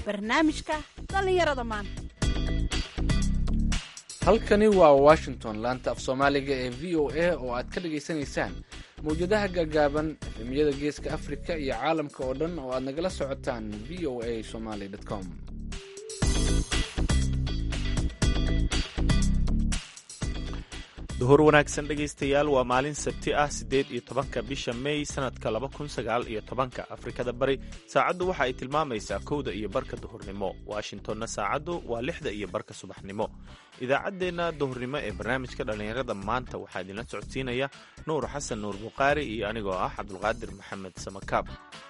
barnaamijka dhallinyarada maanta halkani waa washington laanta af soomaaliga ee v o a oo aad ka dhagaysanaysaan mawjadaha gaagaaban efemiyada geeska afrika iyo caalamka oo dhan oo aad nagala socotaan v o a somaly com duhur wanaagsan dhegaystayaal waa maalin sabti ah siddeed iyo tobanka bisha may sanadka laba kun sagaal iyo tobanka afrikada bari saacaddu waxa ay tilmaamaysaa kowda iyo barka duhurnimo washingtonna saacaddu waa lixda iyo barka subaxnimo idaacaddeenna duhurnimo ee barnaamijka dhallinyarada maanta waxaa idinla socodsiinaya nuur xasan nuur bukhaari iyo anigoo ah cabdulqaadir maxamed samakaab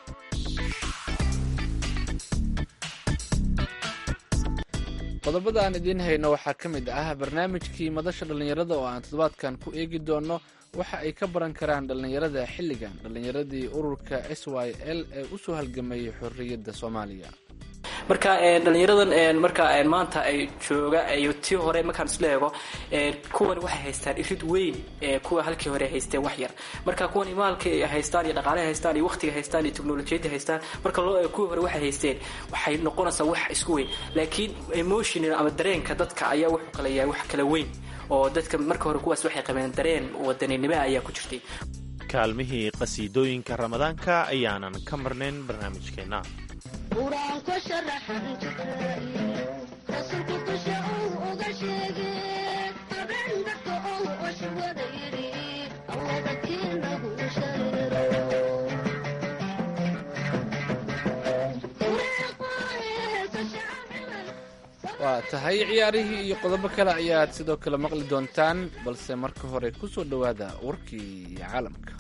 qodobada aan idiin hayno waxaa ka mid ah barnaamijkii madasha dhallinyarada oo aan toddobaadkan ku eegi doono waxa ay ka baran karaan dhallinyarada xilligan dhallinyaradii ururka s y l ee usoo halgamayay xorriyadda soomaaliya marka dhalinyaradan marka maanta ay jooga iyo tii hore markaan isla eego kuwani waxay haystaan irid weyn kuwa halkii hore haysteen wax yar marka kuwani maalka haystaan iyo dhaqaalaha haystaan iyo waqtiga haystaan iyo teknolojiyadda haystaan marka loo eego kuwii hore waxay haysteen waxay noqonaysaa wax isku weyn laakiin emotional ama dareenka dadka ayaa wuxuu kala yahay wax kala weyn oo dadka marka hore kuwaas waxay qabeen dareen wadaninimo ayaa ku jirtay kaalmihii qasiidooyinka ramadaanka ayaanan ka marnayn barnaamijkeenna qur-aanka sharaxan rasuulku dusha uu uga sheege habeen dadka ou oshwada yidhi awadatii nagu waa tahay ciyaarihii iyo qodobo kale ayaad sidoo kale maqli doontaan balse marka hore ku soo dhowaada warkii caalamka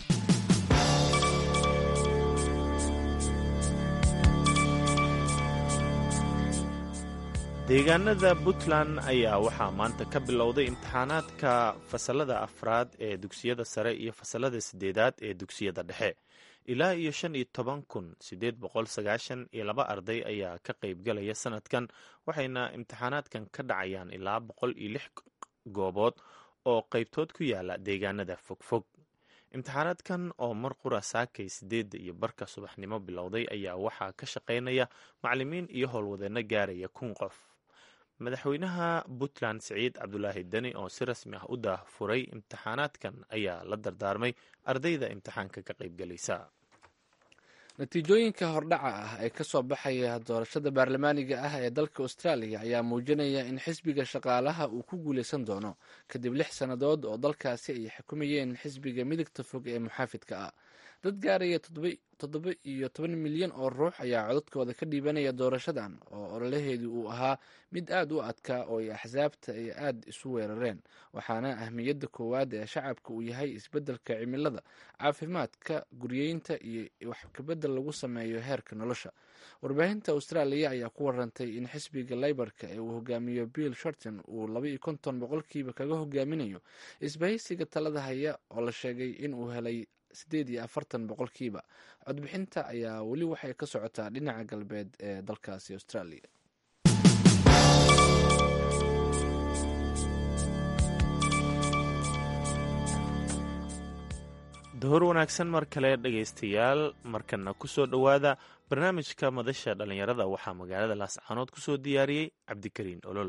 deegaanada puntland ayaa waxaa maanta ka bilowday imtixaanaadka fasalada afraad ee dugsiyada sare iyo fasalada sideedaad ee dugsiyada dhexe ilaa iyo shan iyo toban kun sideed boqol sagaashan iyo laba arday ayaa ka qaybgalaya sanadkan waxayna imtixaanaadkan ka dhacayaan ilaa boqol iyo lix goobood oo qaybtood ku yaala deegaanada fogfog imtixaanaadkan oo mar qura saakay sideedda iyo barka subaxnimo bilowday ayaa waxaa ka shaqaynaya macalimiin iyo howlwadeenno gaaraya kun qof madaxweynaha puntland siciid cabdulaahi deni oo si rasmi ah u daahfuray imtixaanaadkan ayaa la dardaarmay ardayda imtixaanka ka qaybgalaysa natiijooyinka hordhaca ah ee ka soo baxaya doorashada baarlamaaniga ah ee dalka austraaliya ayaa muujinaya in xisbiga shaqaalaha uu ku guuleysan doono kadib lix sannadood oo dalkaasi ay xukumayeen xisbiga midigta fog ee muxaafidka ah dad gaaraya toddoba iyo toban milyan oo ruux ayaa codadkooda ka dhiibanaya doorashadan oo ololaheedu uu ahaa mid aad u adkaa oo ay axsaabta ay aad isu weerareen waxaana ahmiyadda koowaad ee shacabka uu yahay isbeddelka cimilada caafimaadka guryeynta iyo wax kabedel lagu sameeyo heerka nolosha warbaahinta austraaliya ayaa ku warantay in xisbiga leybarka ee uu hogaamiyo bill shorton uu laba iyo konton boqolkiiba kaga hogaaminayo isbahaysiga talada haya oo la sheegay in uu helay sideed iyo afartan boqolkiiba codbixinta ayaa weli waxay ka socotaa dhinaca galbeed ee dalkaasi australia duhur wanaagsan mar kale dhegaystayaal markana kusoo dhowaada barnaamijka madasha dhallinyarada waxaa magaalada laascaanood kusoo diyaariyey cabdikariin olol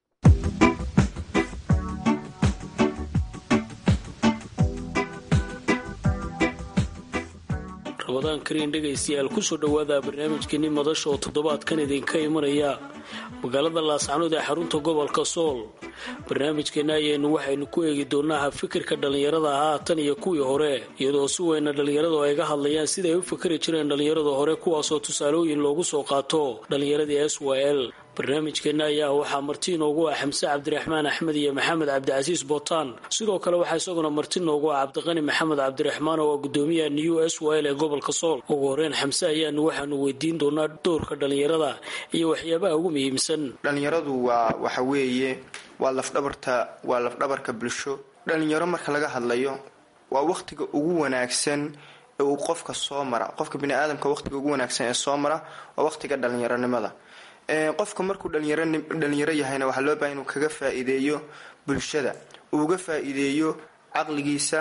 ramadaan kariin dhegaystayaal kusoo dhowaada barnaamijkeeni madasha oo toddobaadkan idinka imanaya magaalada laascanood ee xarunta gobolka sool barnaamijkeena ayaynu waxaynu ku eegi doonaa fikirka dhallinyarada ahaa tan iyo kuwii hore iyadoo si weyna dhallinyaradu ay ga hadlayaan sida ay u fikri jireen dhallinyarada hore kuwaasoo tusaalooyin loogu soo qaato dhallinyaradii s y l barnaamijkeena ayaa waxaa marti inoogu ah xamse cabdiraxmaan axmed iyo maxamed cabdicasiis bootaan sidoo kale waxaa isaguna marti inoogu ah cabdiqani maxamed cabdiraxmaan oo ah gudoomiyaha new s y l ee gobolka sool ugu horeyn xamse ayaanu waxaanu weydiin doonaa doorka dhallinyarada iyo waxyaabaha ugu muhiimsan dhallinyaradu waa waxa weeye waa lafdhabarta waa lafdhabarka bulsho dhallinyaro marka laga hadlayo waa wakhtiga ugu wanaagsan ee uu qofka soo mara qofka biniaadamka wakhtiga ugu wanaagsan ee soo mara waa wakhtiga dhallinyaronimada qofka markuu dhalinyaro yahayna waxaa loo bahay inuu kaga faa-iideeyo bulshada uuga faa-iideeyo caqligiisa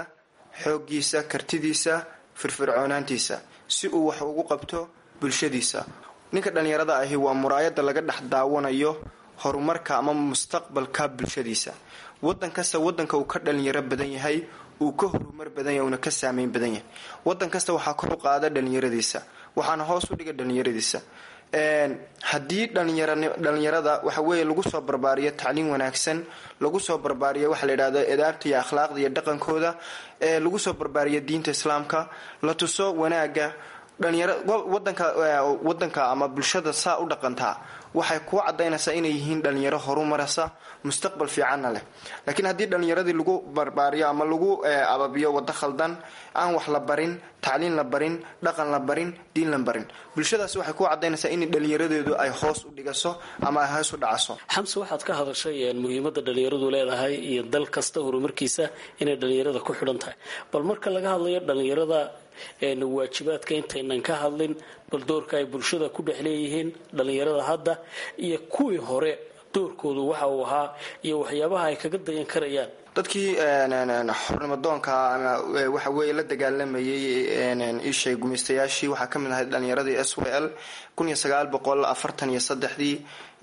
xooggiisa kartidiisa firfircoonaantiisa si uu wax ugu qabto bulshadiisa ninka dhallinyarada ahi waa muraayada laga dhex daawanayo horumarka ama mustaqbalka bulshadiisa wadan kasta wadanka uu ka dhalinyaro badan yahay uu ka horumar badan yahay uuna ka saameyn badan yahay wadan kasta waxaa kor u qaada dhalinyaradiisa waxaana hoos u dhiga dhalinyaradiisa haddii dhalinyarada waxa weeye lagu soo barbaariyo tacliim wanaagsan lagu soo barbaariyo waxa la yidhahdo edaabta iyo akhlaaqda iyo dhaqankooda lagu soo barbaariyo diinta islaamka la tuso wanaaga dhalinyaro wadanka wadanka ama bulshada saa u dhaqantaa waxay kuu cadaynaysaa inay yihiin dhalinyaro horumarasa mustaqbal fiicanna leh laakiin haddii dhalinyaradii lagu barbaariyo ama lagu ababiyo wado khaldan aan wax la barin tacliin la barin dhaqan la barin diin la barin bulshadaas waxay kuu cadaynaysaa in dhalinyaradeedu ay hoos u dhigaso ama ay hoos u dhacaso xamse waxaad ka hadashay muhiimada dhalinyaradu leedahay iyo dal kasta horumarkiisa inay dhalinyarada ku xidhan tahay bal marka laga hadlayo dhalinyarada waajibaadka intaynan ka hadlin bal doorka ay bulshada ku dhex leeyihiin dhalinyarada hadda iyo kuwii hore doorkoodu waxa uu ahaa iyo waxyaabaha ay kaga dayan karayaan dadkii xornimadoonka ama waxa weeye la dagaalamayay ishay gumaystayaashii waxaa ka mid ahayd dhalinyaradii s w l kun iyo sagaal boqol afartan iyo saddexdii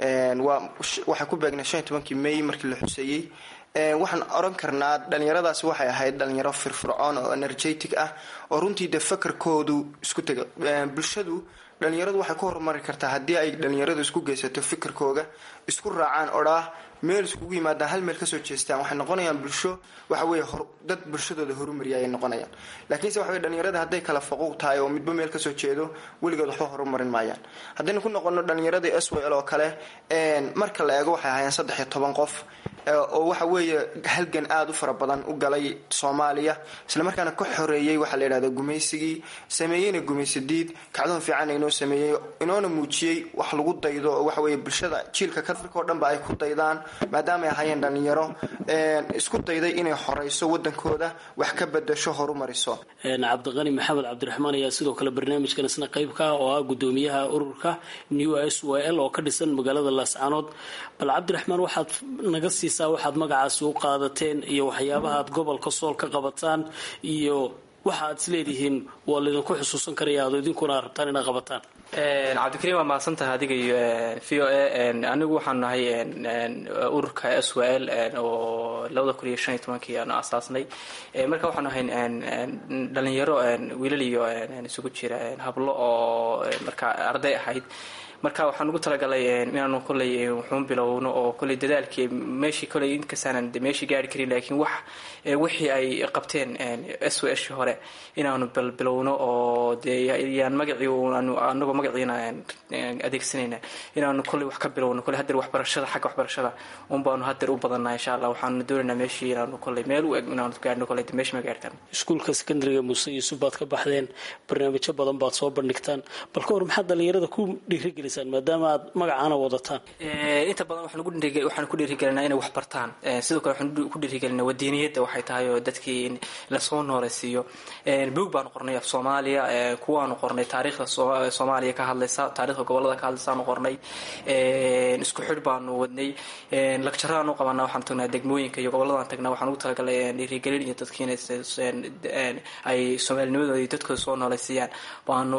waxay ku beegnay shan iyo tobankii may markii la xuseeyey waxaan oran karnaa dhalinyaradaasi waxay ahayd dhalinyaro firfircoon oo energetic ah oo runtii de fakarkoodu isku tega bulshadu dhalinyaradu waxay ku horumari kartaa haddii ay dhalinyaradu isku geysato fikirkooga isku raacaan odhaah meel iskugu yimaadaan hal meel kasoo jeestaan waxay noqonayaan bulsho waxa weye dad bulshadooda horumariya ayay noqonayaan laakiinse waxa weye dhalinyarada hadday kala faquuq tahay oo midba meel kasoo jeedo weligood waxba horumarin maayaan haddaynu ku noqono dhalinyaradii s w l oo kale marka la eego waxay ahaayeen saddex iyo toban qof oo waxa weeye halgan aada u fara badan u galay soomaaliya islamarkaana ka xoreeyey waxaa la yidhahda gumaysigii sameeyeyna gumaysadiid kacdoon fiican inoo sameeyey inoona muujiyey wax lagu daydo oo waxa weye bulshada jiilka kadarkao dhanba ay ku daydaan maadaama ay ahaayeen dhalinyaro isku dayday inay xoreyso wadankooda wax ka bedasho horumariso cabdiqani maxamed cabdiraxmaan ayaa sidoo kale barnaamijkan isna qayb ka ah oo ah gudoomiyaha ururka new s w l oo ka dhisan magaalada laascaanood bal cabdiraxmaan waxaad naga siisaa waxaad magacaasi u qaadateen iyo waxyaabaha aad gobolka sool ka qabataan iyo waxa aad isleedihiin waa laydinku xusuusan karaya aad idinkuna rabtaan inaad qabataan cabdikariim waa mahadsantahay adiga iyo v o a anigu waxaanu nahay ururka s w l oo labada kun iyo shan iyo tobankii aanu asaasnay marka waxaanu ahay dhalinyaro wiilal iyo isugu jira hablo oo marka arday ahayd marka waxaan ugu talagalay inaanu koley wuxuun bilowno oo koley dadaalkii meeshii koley inkastaanan meeshii gaari karin laakiin wax wixii ay qabteen s w shii hore inaanu balbilowno oo dee yaan magacii anagoo magaciina adeegsanayna inaanu koley wax ka bilowno koley hadeer waxbarashada xagga waxbarashada un baanu hadeer u badanaa insha allah waxaanu doonaynaa meeshii inaanu koley meel u eg inaanu gaarno koley meeshii ma gaartaan iskuulka secondariga muuse yuusuf baad ka baxdeen barnaamijyo badan baad soo bandhigtaan bal ka hor maxaad dhalinyarada ku dhiirigeli maadaama aad magacaana wadataan inta badan waxaan ku dhiirigelinaa inay wax bartaan sidoo kale waxaan ku dhiirigelinaa wadiiniyadda waxay tahay oo dadkii in lasoo nooleysiiyo buog baanu qornay af soomaaliya kuwaanu qornay taariikhda soomaaliya ka hadlaysa taarikhda gobolada ka hadlaysaanu qornay isku xidh baanu wadnay lagjaraanu qabanaa waxaan tagnaa degmooyinka iyo goboladaan tagnaa waxaan ugu talagalay dhiirigelin iyo dadkiina ay soomaalinimadooda iyo dadkooda soo nooleysiiyaan baanu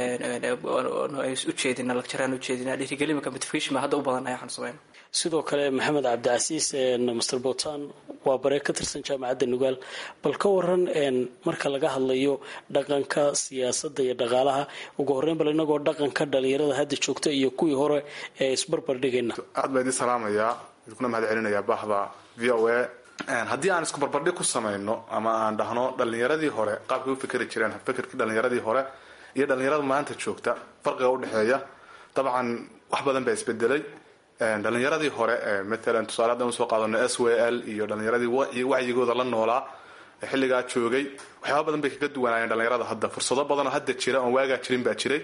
ujeedina lagjaraan ujeedina dhiirigelinka motivation baa hadda u badanaya waxaan sameyn sidoo kale maxamed cabdicasiis master botan waa bare ka tirsan jaamacadda nugaal bal ka waran marka laga hadlayo dhaqanka siyaasadda iyo dhaqaalaha ugu horreyn bal inagoo dhaqanka dhalinyarada hadda joogta iyo kuwii hore ee isbarbar dhigayna aad baa idin salaamayaa idinkuna mahad celinayaa bahda v o a haddii aan isku barbardhig ku samayno ama aan dhahno dhalinyaradii hore qaabkay u fikeri jireen fikirkii dhalinyaradii hore iyo dhalinyarada maanta joogta farqiga udhexeeya dabcan wax badan baa isbedelay dhalinyaradii hore maalan tusaale haddaan usoo qaadano s w l iyo dhalinyaradii wacyigooda la noolaa xilligaa joogay waxyaaba badan bay kaga duwanaayeen dhalinyarada hadda fursado badanoo hadda jira oon waagaa jirin baa jiray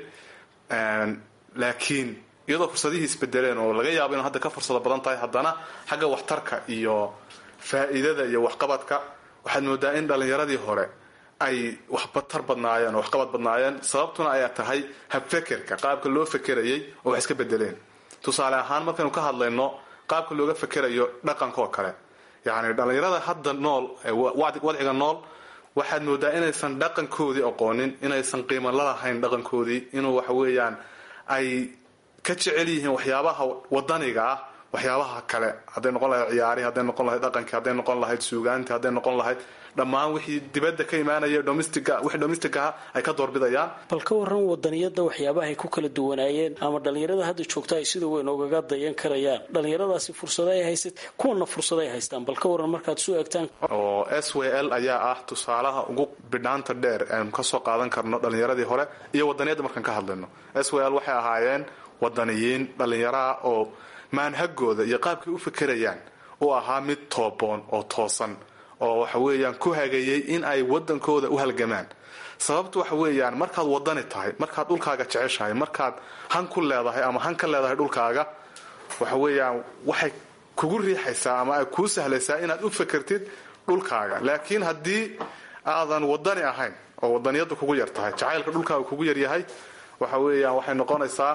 laakiin iyadoo fursadihii isbedeleen oo laga yaabo inu hadda ka fursado badan tahay haddana xagga waxtarka iyo faa'iidada iyo waxqabadka waxaad moodaa in dhalinyaradii hore ay waxbatar badnaayeen oo waxqabad badnaayeen sababtuna ayaa tahay habfekerka qaabka loo fekerayay oo wax iska bedeleen tusaale ahaan markaynu ka hadlayno qaabka looga fekerayo dhaqanka oo kale yacni dhallinyarada hadda nool wadciga nool waxaad moodaa inaysan dhaqankoodii aqoonin inaysan qiimo lalahayn dhaqankoodii inuu waxa weeyaan ay ka jecel yihiin waxyaabaha wadaniga ah waxyaabaha kale hadday noqon lahayd ciyaari hadday noqon lahayd dhaqankii hadday noqon lahayd suugaantii hadday noqon lahayd dhammaan wixii dibadda ka imaanaya domestica wixii domestic aha ay ka doorbidayaan bal ka waran wadaniyada waxyaabaha ay ku kala duwanaayeen ama dhalinyarada hadda joogta ay sida weyn ugaga dayan karayaan dhalinyaradaasi fursada ay haysat kuwana fursada ay haystaan bal ka waran markaad soo eegtaan oo s w l ayaa ah tusaalaha ugu bidhaanta dheer eanu kasoo qaadan karno dhalinyaradii hore iyo wadaniyadda markaan ka hadlayno s w l waxay ahaayeen wadaniyiin dhallinyaraha oo maanhagooda iyo qaabkay u fikirayaan u ahaa mid tooboon oo toosan oo waxa weeyaan ku hagayay in ay wadankooda u halgamaan sababtu waxa weeyaan markaad wadani tahay markaad dhulkaaga jeceshahay markaad han ku leedahay ama han ka leedahay dhulkaaga waxa weeyaan waxay kugu riixaysaa ama ay kuu sahlaysaa inaad u fekertid dhulkaaga laakiin haddii aadan wadani ahayn oo wadaniyadda kugu yar tahay jacaylka dhulkaaga kugu yaryahay waxa weeyaan waxay noqonaysaa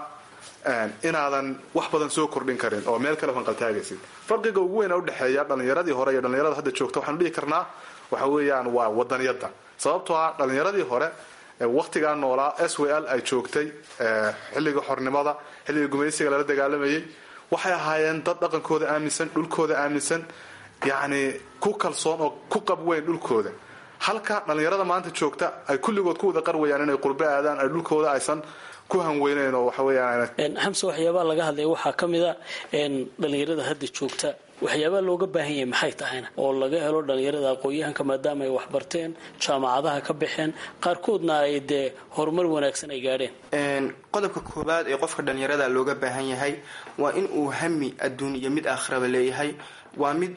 inaadan wax badan soo kordhin karin oo meel kale fanqaltaagaysid farqiga ugu weyn udhexeeya dhalinyaradii hore iyo dhalinyarada hadda joogta waxaanu dhihi karnaa waxa weeyaan waa wadaniyadda sababtoo ah dhalinyaradii hore waktigaa noolaa s w l ay joogtay xilliga xornimada xilliga gumaysiga lala dagaalamayay waxay ahaayeen dad dhaqankooda aaminsan dhulkooda aaminsan yacni ku kalsoon oo ku qab weyn dhulkooda halka dhalinyarada maanta joogta ay kulligood ku wada qarwayaan inay qurbe aadaan ay dhulkooda aysan ku hanweyneyn oo waxa weeyaan xamse waxyaabaha laga hadlaya waxaa ka mid a dhalinyarada hadda joogta waxyaabaha looga baahan yahay maxay tahayna oo laga helo dhalinyarada aqoon-yahanka maadaama ay waxbarteen jaamacadaha ka baxeen qaarkoodna ay dee horumar wanaagsan ay gaadheen qodobka koowaad ee qofka dhalinyarada looga baahan yahay waa in uu hami adduun iyo mid aakhiraba leeyahay waa mid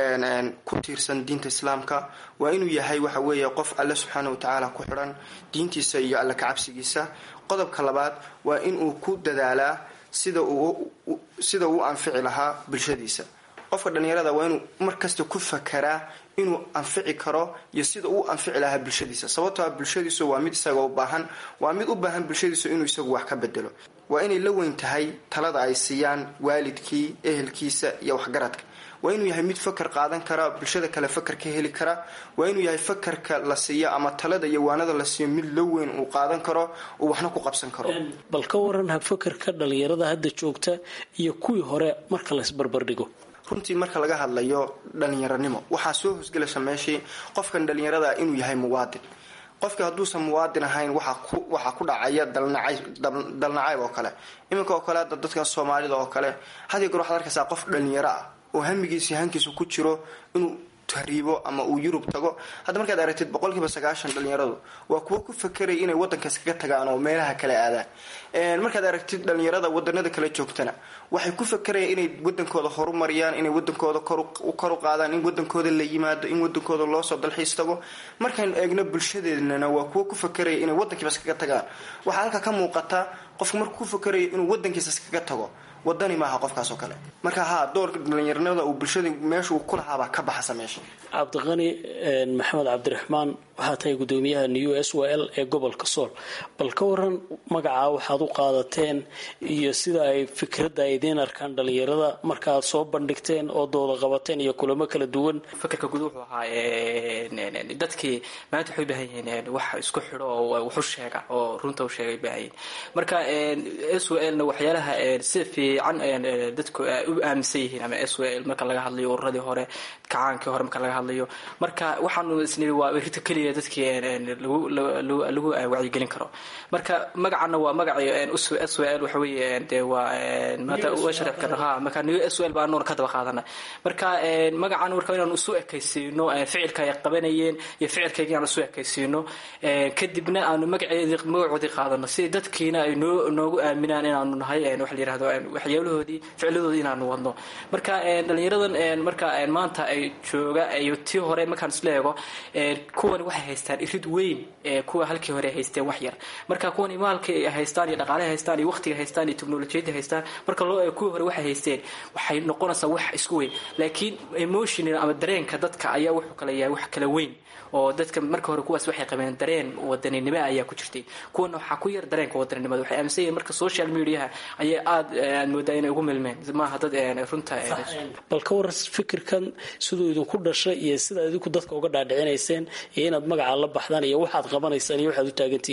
ku tiirsan diinta islaamka waa inuu yahay waxa weeye qof alle subxaana wa tacaala ku xidhan diintiisa iyo alle kacabsigiisa qodobka labaad waa inuu ku dadaalaa sida uu sida uu anfici lahaa bulshadiisa qofka dhalinyarada waa inuu markasta ku fakaraa inuu anfici karo iyo sida uu anfici lahaa bulshadiisa sababtoo ah bulshadiisu waa mid isaga u baahan waa mid u baahan bulshadiisu inuu isagu wax ka bedelo waa inay la weyn tahay talada ay siiyaan waalidkii ehelkiisa iyo waxgaradka waa inuu yahay mid fakar qaadan kara bulshada kale fakar ka heli kara waa inuu yahay fakarka la siiyo ama talada iyo waanada la siiyo mid la weyn uu qaadan karo uu waxna ku qabsan karo bal ka waran ha fakarka dhalinyarada hadda joogta iyo kuwii hore marka laysbarbardhigo runtii marka laga hadlayo dhalinyaranimo waxaa soo hosgelaysa meeshii qofkan dhalinyarada inuu yahay muwaadin qofkii hadduusan muwaadin ahayn waxaa ku dhacaya dalnacayb oo kale iminka oo kale hadda dadka soomaalida oo kale had iyo goor waxaad arkaysaa qof dhalinyaro ah oo hamigiisi hankiisa ku jiro inuu tahriibo ama uu yurub tago hadda markaad aragtid boqolkiiba sagaashan dhalinyaradu waa kuwo ku fakeraya inay wadankaas kaga tagaan oo meelaha kale aadaan markaad aragtid dhalinyarada wadanada kale joogtana waxay ku fakerayaan inay wadankooda horumariyaan inay wadankooda kor u qaadaan in wadankooda la yimaado in wadankooda loosoo dalxiis tago markaynu eegno bulshadeednana waa kuwo ku fakeraya inay wadankiibas kaga tagaan waxaa halka ka muuqata qofku markuu ku fakerayo inuu wadankiisas kaga tago wadani maaha qofkaas oo kale marka haa doorka dhalinyaranimada uu bulshada meesha uu ku lahaabaa ka baxasa meesha cabdiqani maxamed cabdiraxmaan waxaa tahay gudoomiyaha new s w l ee gobolka sool bal ka waran magacaa waxaad u qaadateen iyo sida ay fikradda ay idiin arkaan dhalinyarada markaaad soo bandhigteen oo dooda qabateen iyo kulamo kala duwan fakarka guud wuxuu ahaa dadkii maanta waxay u baahan yihiin wax isku xidho oo waxu sheega oo runta u sheega ay baahan yihiin marka s w l na waxyaalaha si fiican dadku u aaminsan yihiin ama s w l marka laga hadlayo ururadii hore kacaankii hore marka laga hadlayo marka waxaanu isnii waa rita keliya dadkii lagu wacyigelin karo marka magacana waa magaci s w l waxa weeye de waa maanta uga sharix karno ha marka new s w l baa noona ka daba qaadana marka magacan marka inaanu isu ekaysiino ficilka ay qabanayeen iyo ficilkayga inaanu isu ekaysiino kadibna aanu magaceedi magacoodii qaadano si dadkiina ay noo noogu aaminaan inaanu nahay waxa la yirahdo waxyaalahoodii ficladoodii inaanu wadno marka dhalinyaradan marka maanta ay jooga iyo tii hore markaan isla eego kuwani waxay haystaan irid weyn kuwa halkii hore haysteen wax yar marka kuwani maalka ay haystaan iyo dhaqaale haystaan iyo waqtiga haystaan iyo teknolojiyadda haystaan marka loo eego kuwii hore waxay haysteen waxay noqonaysaa wax isku weyn laakiin emotional ama dareenka dadka ayaa wuxuu kala yahay wax kala weyn oo dadka marka hore kuwaas waxay qabeen dareen wadaninimo ayaa ku jirtay kuwana waxaa ku yar dareenka wadaninimada waxay aaminsan yihiin marka social mediaha ayaa aada aad moodaa inay ugu milmeen maaha dad runta bal ka waran fikirkan siduu idinku dhashay iyo sidaad idinku dadka uga dhaadhicinayseen iyo inaad magaca la baxdaan iyo waxaad qabanaysaan iyo waxaad u taagantihiin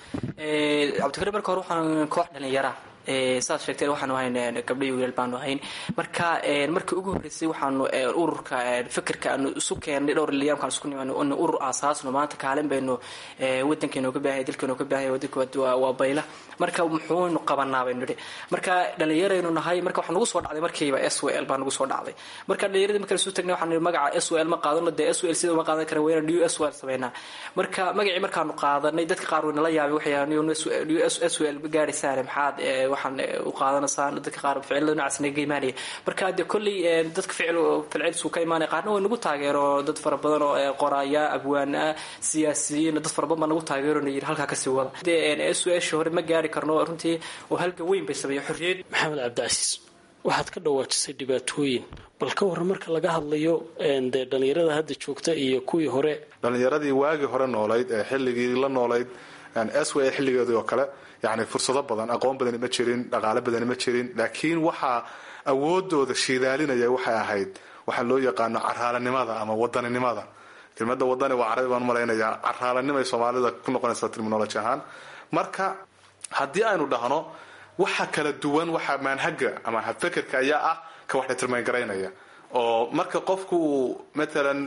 cabdikariim marka hore waxaan koox dhalinyara saad sheegteen waxaanu ahayn gabdho iyo wiilal baanu ahayn marka markii ugu horreysay waxaanu ururka fikirka aanu isu keennay dhowr liyaamkaan isku nimaan inu urur aasaasno maanta kaalin baynu wadankeenu ka baahaya dalkeenu ka baahaya wadanka waa bayla marka muxuunu qabanaa baynu nidhi marka dhalinyaraynu nahay marka waxaa nagu soo dhacday markiiba s w l baa nagu soo dhacday marka dhalinyaradii markaan isu tagnay waxaan magaca s w l ma qaadano dee s w l sida uma qaadan kara wayna new s w l sameynaa marka magacii markaanu qaadanay dadka qaar waynala yaabay waxay new s w l gaadhaysaane maxaad waxaan u qaadanaysaan dadka qaar ficilada noocaas naga imaanaya marka dee kolley dadka ficil ficilciisu ka imaanaya qaarna way nagu taageero dad fara badan oo qoraaya abwaana siyaasiyiin dad fara badan baa nagu taageero na yidhi halkaa kasii wada dee s w l hore ma gaari karno runtii oo halga weyn bay sameeya xorriyad maxamed cabdicasiis waxaad ka dhawaajisay dhibaatooyin bal ka warran marka laga hadlayo dee dhallinyarada hadda joogta iyo kuwii hore dhallinyaradii waagii hore noolayd ee xilligii la noolayd s w xilligeedii oo kale yani fursado badan aqoon badani ma jirin dhaqaale badani ma jirin laakiin waxaa awoodooda shiidaalinaya waxay ahayd waxaa loo yaqaano caraalanimada ama wadaninimada kelmada wadani waa carabi baan umalaynaya caraalanimay soomaalida ku noqonaysa terminology ahaan marka haddii aynu dhahno waxa kala duwan waxa maanhaga ama habfekerka ayaa ah ka wax determangaraynaya oo marka qofku uu matalan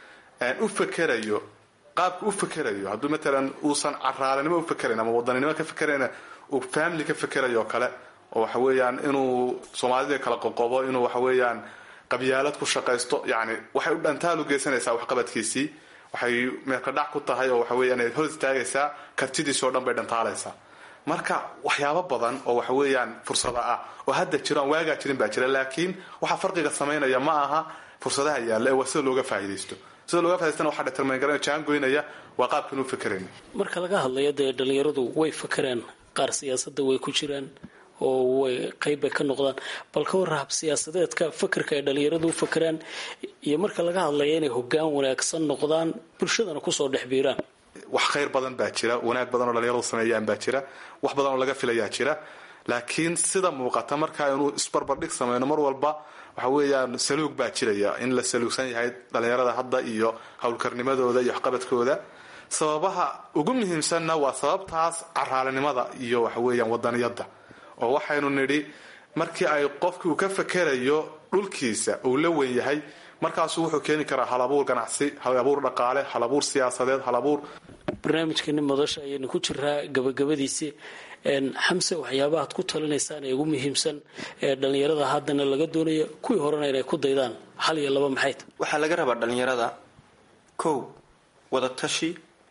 u fekerayo qaabka u fekerayo hadduu matalan uusan caraalanimo ufekerayn ama wadaninimo ka fekerayna uu family ka fekerayo oo kale oo waxa weeyaan inuu soomaalida kala qoqobo inuu waxa weeyaan qabyaalad ku shaqaysto yani waxay u dhantaalu geysanaysaa waxqabadkiisii waxay meelkadhac ku tahay oo waxa weeyaan hor istaagaysaa kartidiisi o dhan bay dhantaalaysaa marka waxyaabo badan oo waxa weeyaan fursada ah oo hadda jiro aan waagaa jirin baa jira laakiin waxa farqiga samaynaya ma aha fursadaha yaalla ee waa sida looga faa'iidaysto sida looga faa'idaystana waxaa determayngaran jaangoynaya waa qaabkan u fekerayna marka laga hadlayo dee dhallinyaradu way fakeraan qaar siyaasadda way ku jiraan oo way qayb bay ka noqdaan bal ka warra hab siyaasadeedka fakerka ay dhallinyaradu u fakeraan iyo marka laga hadlayo inay hoggaan wanaagsan noqdaan bulshadana kusoo dhex biiraan wax khayr badan baa jira wanaag badan oo dhalinyaradu sameeyaan baa jira wax badan oo laga filayaa jira laakiin sida muuqata marka aynu isbarbardhig sameyno mar walba waxa weeyaan saluug baa jiraya in la saluugsan yahay dhalinyarada hadda iyo howlkarnimadooda iyo waxqabadkooda sababaha ugu muhiimsanna waa sababtaas caraalinimada iyo waxa weeyaan wadaniyadda oo waxaynu nidhi markii ay qofkii uu ka fekerayo dhulkiisa uu la wen yahay markaasuu wuxuu keeni karaa halabuur ganacsi halabuur dhaqaale halabuur siyaasadeed halabuur barnaamijkani madasha ayaynu ku jiraa gabagabadiisii xamse waxyaabahaad ku talinaysaan ee ugu muhiimsan ee dhallinyarada haddana laga doonayo kuwii horena inay ku daydaan hal iyo laba maxay ta waxaa laga rabaa dhalinyarada kow wada tashi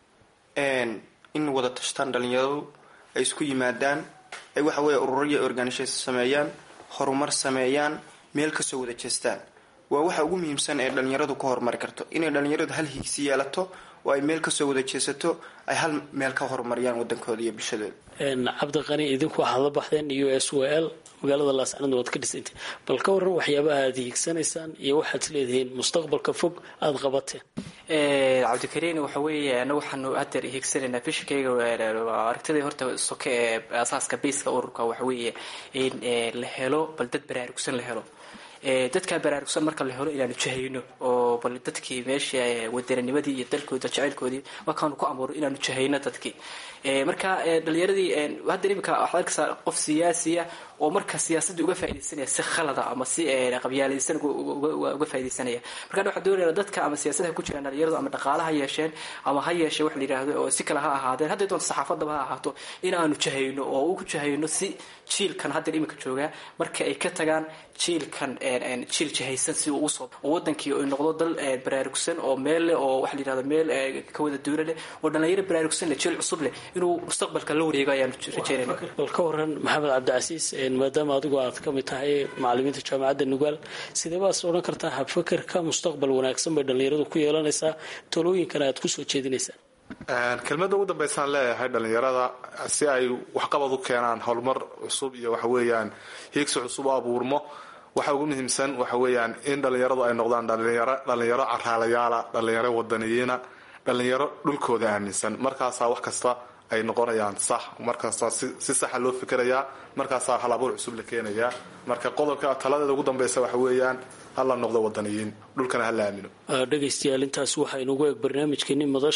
in wada tashtaan dhalinyaradu ay isku yimaadaan ay waxa weeye ururiya organisation sameeyaan horumar sameeyaan meel kasoo wada jeestaan waa waxa ugu muhiimsan ee dhalinyaradu ka horumari karto inay dhalinyaradu hal hiigsi yeelato oo ay meel kasoo wada jeesato ay hal meel ka horumariyaan wadankooda iyo bulshadooda cabdiqani idinku waxaad la baxdeen u s w l magaalada laascanood waad ka dhisantay bal ka waran waxyaabaha aad hiigsanaysaan iyo waxaad leedihiin mustaqbalka fog aada qabateen cabdikariin waxa weeye anagu waxaanu hadeer hiigsanaynaa bishakayga aragtidii horta soke ee asaaska bayska ururka waxa weeye in la helo bal dad baraarugsan la helo dadkaa baraarugsan marka la helo inaanu jahayno oo bal dadkii meesha wadananimadii iyo dalkooda jacaylkoodii markaanu ku amuuro inaanu jahayno dadkii marka dhalinyaradii hadda imika waxaad arkaysaa qof siyaasiya oo marka siyaasadda uga faaidaysanaya si khalada ama si qabyaalaysan uga faaidaysanaya markaan waxaa doonaya dadka ama siyaasada ha ku jiraan dhalinyaradu ama dhaqaala ha yeesheen ama ha yeeshee wax la yidhaahdo oo si kale ha ahaadeen hadday doonto saxaafadaba ha ahaato inaanu jahayno oo ugu jahayno si jiilkan hadda imika joogaa marka ay ka tagaan jiilkan jiil jahaysan si uu usoo oo wadankii ay noqdo dal baraarugsan oo meel leh oo waxa la yidhahdo meel ka wada duula leh oo dhalinyaro baraarugsan leh jiil cusub leh inuu mustaqbalka la wareego ayaanu rajeynayna bal ka waran maxamed cabdicasiis maadaama adigu aad ka mid tahay macalimiinta jaamacadda nugaal sidee baad odhan kartaa habfakerka mustaqbal wanaagsan bay dhallinyaradu ku yeelanaysaa talooyinkana aad kusoo jeedinaysaan kelmadda ugu dambaysaan leeyahay dhalinyarada si ay waxqabad u keenaan horumar cusub iyo waxa weeyaan hiigsi cusub u abuurmo waxa ugu muhiimsan waxa weeyaan in dhalinyaradu ay noqdaan dhalinyaro dhalinyaro caraalayaala dhalinyaro wadaniyiina dhalinyaro dhulkooda aaminsan markaasaa wax kasta ay noqonayaan sax markaasaa si saxa loo fikerayaa markaasaa hal abuur cusub la keenayaa marka qodobka taladeeda ugu dambaysa waxa weeyaan hala noqdo wadaniyiin dhulkana hala aamino dhegaystayaal intaasi waxaa inugu eeg barnaamijkeeni madasha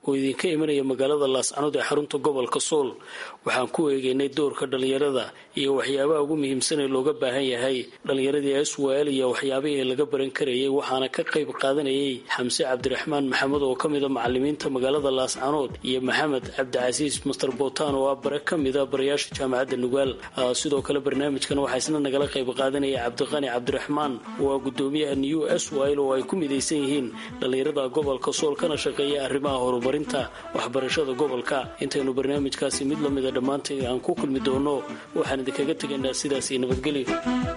oo idinka imanaya magaalada laascanood ee xarunta gobolka sool waxaan ku eegeynay doorka dhallinyarada iyo waxyaabaha ugu muhiimsan ee looga baahan yahay dhallinyaradii swal iyo waxyaabihii laga baran karayay waxaana ka qayb qaadanayay xamse cabdiraxmaan maxamed oo ka mida macalimiinta magaalada laascanood iyo maxamed cabdicasiis master botan oo ah bare ka mida barayaasha jaamacadda nugaal sidoo kale barnaamijkan waxaa isna nagala qayb qaadanaya cabdiqani cabdiraxmaan oo ah gudoomiyaha new swal oo ay ku midaysan yihiin dhallinyarada gobolka sool kana shaqeeya arrimaha horumarinta waxbarashada gobolka intaynu barnaamijkaasi mid lamida dhammaantay aan ku kulmi doono waxaan idinkaga tegaynaa sidaas iyo nabadgelyo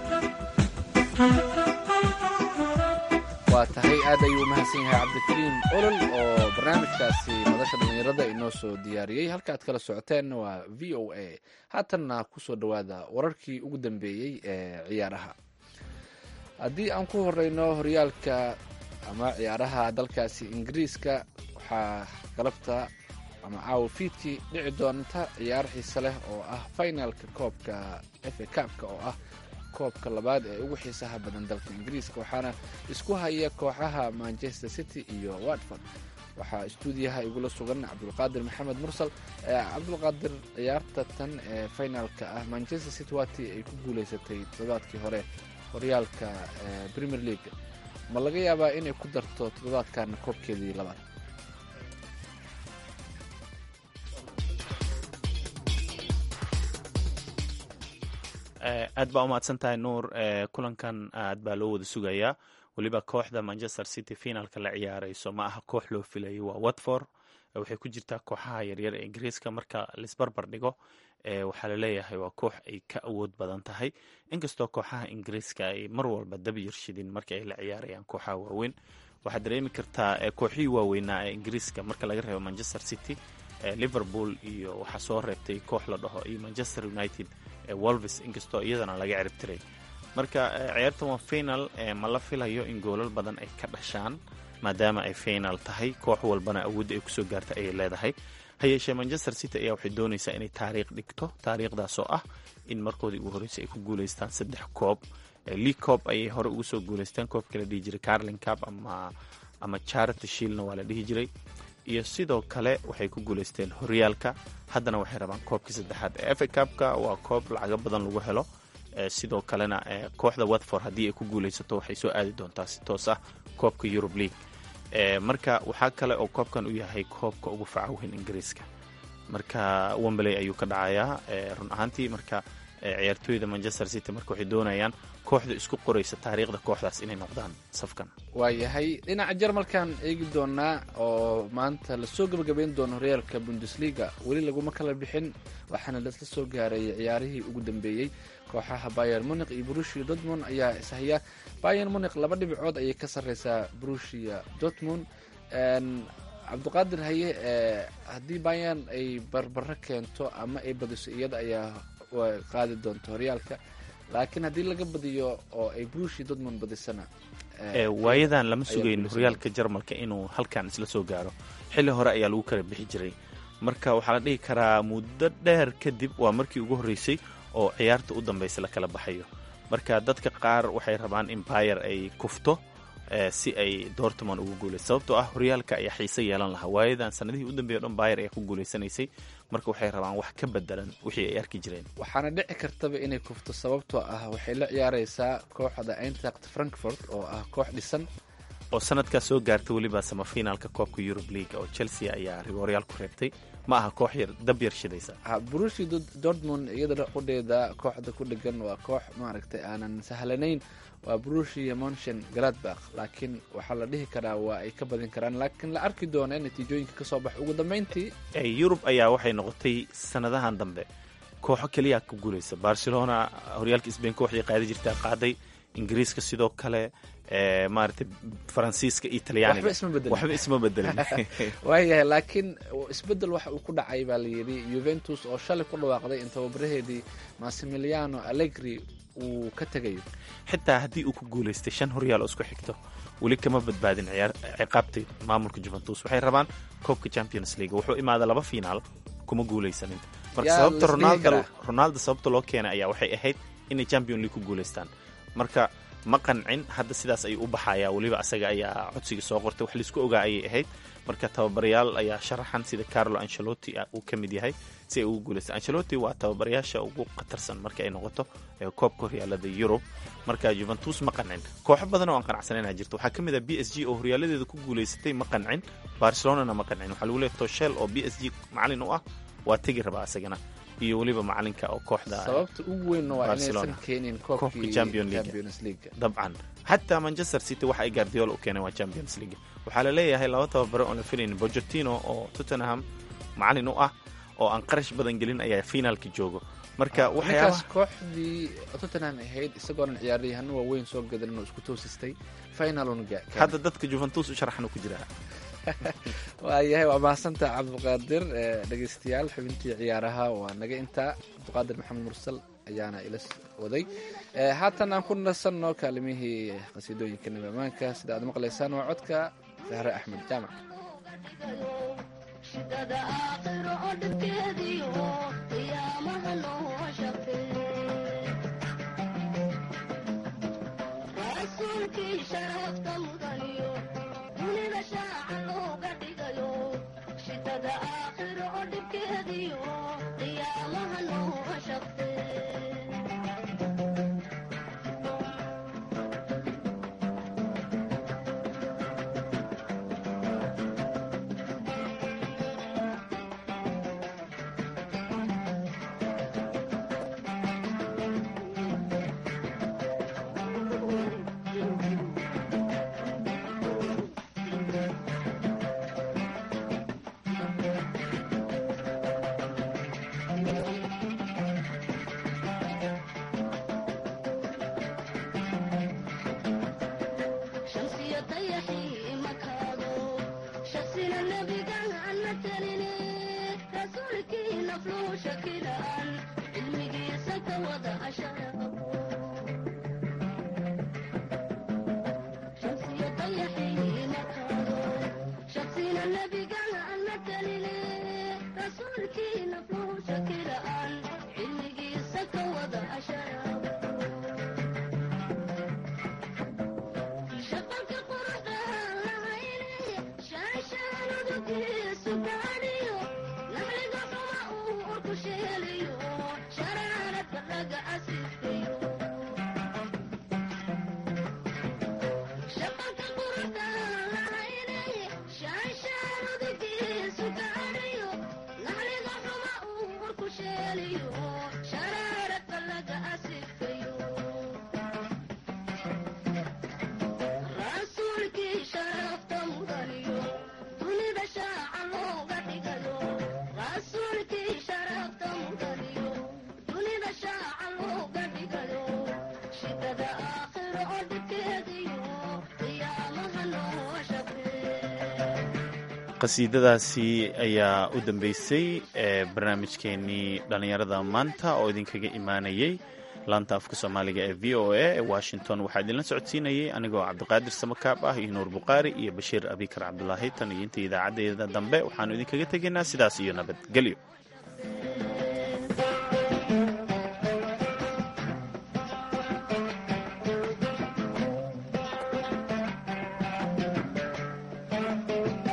waa tahay aad ayuu umahadsan yahay cabdikariim olol oo barnaamijkaasi madasha dhallinyarada inoo soo diyaariyey halka aad kala socoteen waa v o a haatanna kusoo dhowaada wararkii ugu dambeeyey ee ciyaaraha haddii aan ku horeyno horyaalka ama ciyaaraha dalkaasi ingiriiska waxaa galabta ama caawa fiidkii dhici doonta ciyaar xiise leh oo ah finalka koobka fa kaabka oo ah koobka labaad ee ugu xiisaha badan dalka ingiriiska waxaana isku haya kooxaha manchester city iyo watford waxaa istuudiyaha igula sugan cabdulqaadir maxamed mursal cabdulqaadir ciyaarta tan ee finalka ah manchester city waatii ay ku guuleysatay toddobaadkii hore horyaalka premier league ma laga yaabaa inay ku darto toddobaadkan koobkeedii labaad aad baa umahadsan tahay nuur kulankan aad baa loo wada sugayaa weliba kooxda manchester city finalka la ciyaarayso ma aha koox loo filayay waa watford waxay ku jirtaa kooxaha yaryar ee ingiriiska marka laisbarbar dhigo waxaa laleeyahay waa koox ay ka awood badan tahay inkastoo kooxaha ingiriiska ay mar walba dab yarshidin marka ay la ciyaarayaan kooxaha waaweyn waxaad dareemi kartaa kooxihii waaweynaa ee ingiriiska marka laga reebo manchester city liverpool iyo waxaa soo reebtay koox la dhaho iyo manchester united wolves inkastoo iyadana laga ciribtiray marka ciyaartan waa final ma la filayo in goolal badan ay ka dhashaan maadaama ay final tahay koox walbana awoodda ay kusoo gaarta ayay leedahay ha yeeshee manchester city ayaa waxay doonaysaa inay taariikh dhigto taariikhdaasoo ah in markoodii ugu horreysay ay ku guuleystaan saddex koob league coob ayay hore ugu soo guuleystaan koobka la dhihi jiray carlin cup ama ama charity shilna waa la dhihi jiray iyo sidoo kale waxay ku guuleysteen horyaalka haddana waxay rabaan koobkii saddexaad ee efa cupka waa koob lacago badan lagu helo sidoo kalena kooxda watford haddii ay ku guuleysato waxay soo aadi doontaa si toos ah koobka eurub league marka waxaa kale oo koobkan u yahay koobka ugu facaweyn ingiriiska marka wembley ayuu ka dhacayaa run ahaantii marka ciyaartooyda manchester city marka waxay doonayaan kooxda isku qoraysa taariikhda kooxdaas inay noqdaan safkan waayahay dhinaca jarmalkan eegi doonaa oo maanta lasoo gebagabeyn doono horyaalka bundesliga weli laguma kala bixin waxaana lasla soo gaaray ciyaarihii ugu dambeeyey kooxaha bayer munik iyo brushia dortmund ayaa ishaya bayer munik laba dhibcood ayay ka sarreysaa brushia dortmund cabdiqaadir haye haddii bayan ay barbaro keento ama ay badiso iyada ayaa qaadi doonta horyaalka laakiin haddii laga badiyo oo ay brushia dortmund badisana waayadan lama sugayn horyaalka jarmalka inuu halkan isla soo gaaro xilli hore ayaa lagu kala bixi jiray marka waxaa la dhihi karaa muddo dheer kadib waa markii ugu horreysay oo ciyaarta u dambaysa la kala baxayo marka dadka qaar waxay rabaan in bayer ay kufto si ay dortmond ugu guuleysa sababtoo ah horyaalka ayaa xiise yeelan lahaa waayadan sanadihii u dambeeya o dhan bayer ayaa ku guuleysanaysay marka waxay rabaan wax ka bedelan wixii ay arki jireen waxaana dhici kartaba inay kufto sababtoo ah waxay la ciyaareysaa kooxda eintracht frankfort oo ah koox dhisan oo sanadkaa soo gaarta weliba samafinaalka koobka eurub league oo chelsea ayaa rigooryaal ku reebtay ma aha koox yar dab yar shidaysa brushi dortmund iyada qudheeda kooxda ku dhegan waa koox maaragtay aanan sahlanayn waa brushia monchen galadbakh laakiin waxaa la dhihi karaa waa ay ka badin karaan laakiin la arki doona natiijooyinka kasoo bax ugu dambeyntii yurub ayaa waxay noqotay sanadahan dambe kooxo keliya ku guuleysa barcelona horyaalka sbain kooxdii qaadi jirtaa qaaday ingiriiska sidoo kale maaragtay faransiiska iyo talyaaniga waxba isma bedelin waayahay laakiin isbedel waxa uu ku dhacay baa la yidhi yuventus oo shalay ku dhawaaqday in tababaraheedii massimiliano allegri uu ka tegayo xitaa haddii uu ku guulaystay shan horyaal oo isku xigto weli kama badbaadin ciqaabtay maamulka juventus waxay rabaan koobka champions league wuxuu imaada laba finaal kuma guulaysanin marka sababta ronaldo ronaldo sababta loo keenay ayaa waxay ahayd inay champion league ku guulaystaan marka ma qancin hadda sidaas ayuu u baxayaa weliba asaga ayaa codsiga soo qortay wax laisku ogaa ayay ahayd marka tababarayaal ayaa sharaxan sida carlo ancelotti uu ka mid yahay si ay ugu guulaysta ancelotti waa tababarayaasha ugu khatarsan marka ay noqoto koobka horyaalada yurub marka juventus ma qancin kooxo badan oo aan qanacsanayna jirto waxaa ka mid ah b s g oo horyaaladeeda ku guulaysatay ma qancin barcelonana ma qancin waxaa lagu leeyahy toshel oo b s g macalin u ah waa tegi rabaa asagana iyo weliba macalinka oo kooxda sababta ugu weyn waa inaysan Barcelona. keenin Koobka koobkii Champions League. Champions League dabcan xataa manchester city waxa ay guardiola u keeneen waa champions league waxaa la leeyahay laba tababare oon la filayn pochettino oo tottenham macalin u ah oo aan qarash badan gelin ayaa finaalka joogo marka ninkaas waxyaabaha kooxdii tottenham ahayd isagoonan ciyaaryahanno waaweyn soo gadan inuu isku toosistay finalun hadda dadka juventus u sharaxan ku jiraa waayahay waa mahadsantaa cabdiqaadir Eh, dhegeystayaal xubintii ciyaaraha waa naga intaa cabdiqaadir maxamed mursal ayaana ila s- waday Eh, haatan aan ku nasanno kaalimihii qasiidooyinka nabi amaanka sida aad maqlaysaan waa codka sahre axmed jaamac shidada aakhiro oo dhibkeediyo qiyaamaha noo shaqeey rasuulkii sharafta mudaniyo dunida shaaca looga dhigayo shidada aakhiro oo dhibkeediyo qiyaamaha noo shaqeey shamsiyo dayaxii makaado shaksina nebigan ana telini rasuulkii nafluu shakilaan cilmigiisa ka wada asharaabo shamsiyo dayaxii makaado shaksina nebigan ana telini rasuulkii nafluu shakilaan cilmigiisa ka wada asharaabo shaqalka quruxda lahayne shaashaanudugiisu gaadhiyo naxliga xuma uu urku sheelayo sharaaradka laga asiifayo shaqalka quruxda lahayne shaashaanudugiisu gaadhiyo naxliga xuma uu urku sheelayo sharaaradka laga asiifayo rasuulkii sharafta mudaniyo dunida shaaca looga dhigayo rasuulkii sharafta mudaniyo dunida shaaca looga dhigayo shidada aakhiro oo dhibkeediyo qiyaamaha noo shaqeey qasiidadaasi ayaa u dambeysay ee barnaamijkeenii dhallinyarada maanta oo idinkaga imaanayay laanta afka soomaaliga ee v o a ee washington waxaa idinla socodsiinayay anigoo cabdiqaadir samakaab ah iyo nuur bukhaari iyo bashiir abikar cabdulaahi tan iyo inta idaacadeeda dambe waxaanu idinkaga tegaynaa sidaas iyo nabadgelyo Thank you.